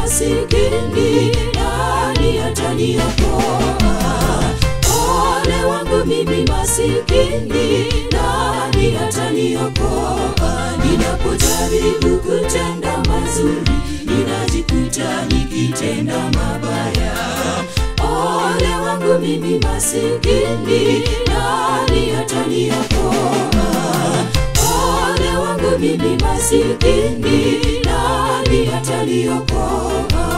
masikini, nani ataniokoa? Ole wangu mimi masikini, nani ataniokoa? Ninapojaribu kutenda mazuri, ninajikuta nikitenda mabaya. Ole wangu mimi masikini, nani ataniokoa? Ole wangu mimi masikini, nani ataniokoa?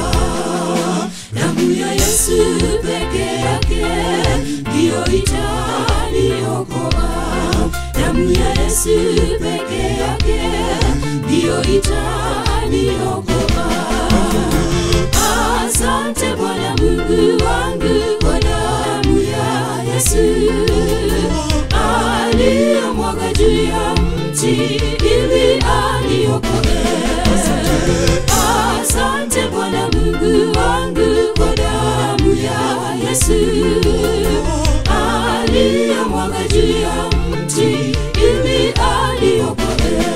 Damu ya Yesu peke yake ndiyo itaniokoa. Damu ya Yesu peke yake ndiyo itaniokoa. Asante Bwana Mungu wangu kwa damu ya Yesu aliyomwaga juu ya mti ili aniokoe. Asante Bwana Mungu wangu kwa damu ya Yesu aliyomwaga juu ya mti ili aniokoe.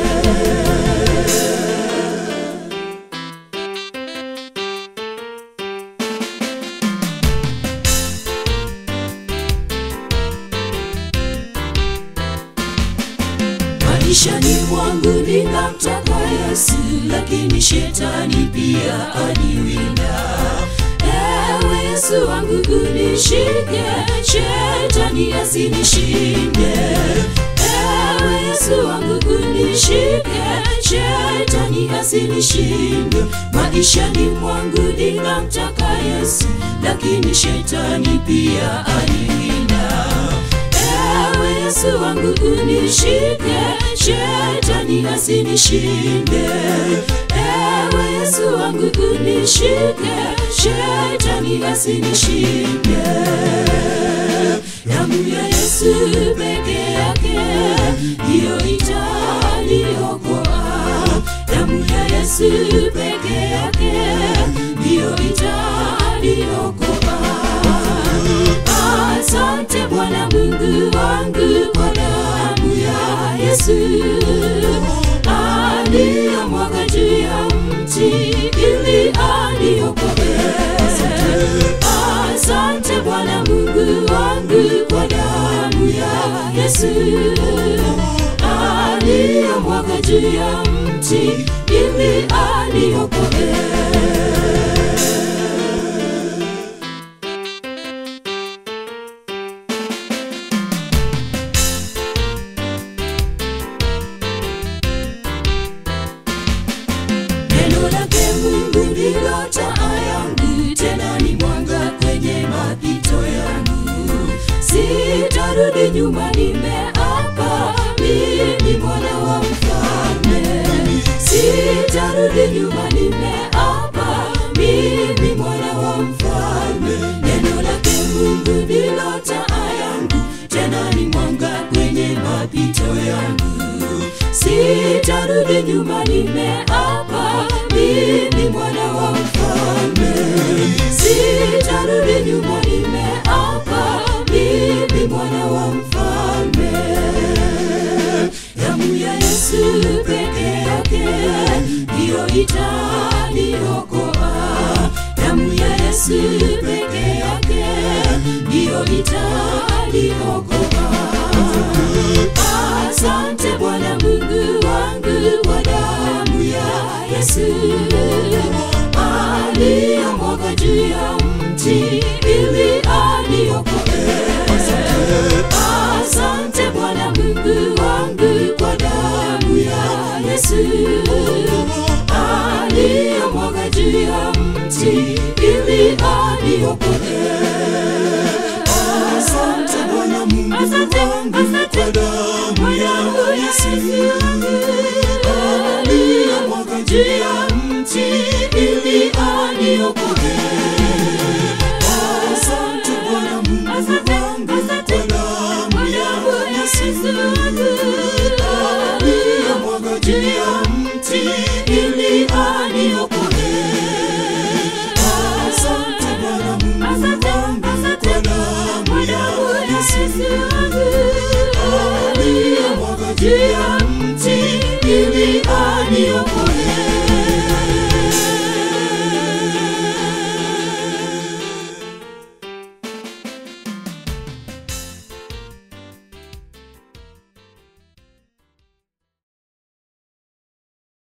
maishani mwangu ninamtaka Yesu, lakini shetani pia aniwinda. Ewe Yesu wangu unishike, shetani asinishinde. Ewe Yesu wangu unishike, shetani asinishinde. Maishani mwangu ninamtaka Yesu, lakini shetani pia aniwinda. Ewe Yesu wangu unishike, shetani asinishinde. Ewe Yesu wangu unishike, shetani asinishinde. Damu ya Yesu peke yake ndiyo itaniokoa. Damu ya Yesu peke yake ndiyo itaniokoa. Asante Bwana Mungu wangu kwa damu ya Yesu aliyomwaga juu ya mti ili aniokoe. Asante Bwana Mungu wangu kwa damu ya Yesu aliyomwaga juu ya mti ili aniokoe. Neno lake Mungu ndilo taa yangu, tena ni mwanga kwenye mapito yangu. Sitarudi nyuma, nimeapa mimi mwana wa mfalme. Sitarudi nyuma, nimeapa mimi mwana wa mfalme. Neno lake Mungu ndilo taa yangu, tena ni mwanga kwenye mapito yangu. Sitarudi nyuma, nimeapa mimi mwana wa mfalme. Sitarudi nyuma, nimeapa mimi mwana wa mfalme. Damu ya Yesu peke yake ndiyo itaniokoa. Damu ya Yesu peke yake ndiyo itaniokoa. Asante Bwana Mungu wangu kwa damu ya Yesu aliyomwaga juu ya mti ili aniokoe. Asante Bwana Mungu wangu kwa damu ya Yesu aliyomwaga juu ya mti ili aniokoe. Asante Bwana Mungu wangu kwa damu ya Yesu aliyemwaga juu ya mti ili aniokoe. Asante Bwana Mungu wangu kwa damu ya Yesu aliyemwaga juu ya mti ili aniokoe. Asante Bwana Mungu wangu kwa damu ya Yesu aliyemwaga juu ya mti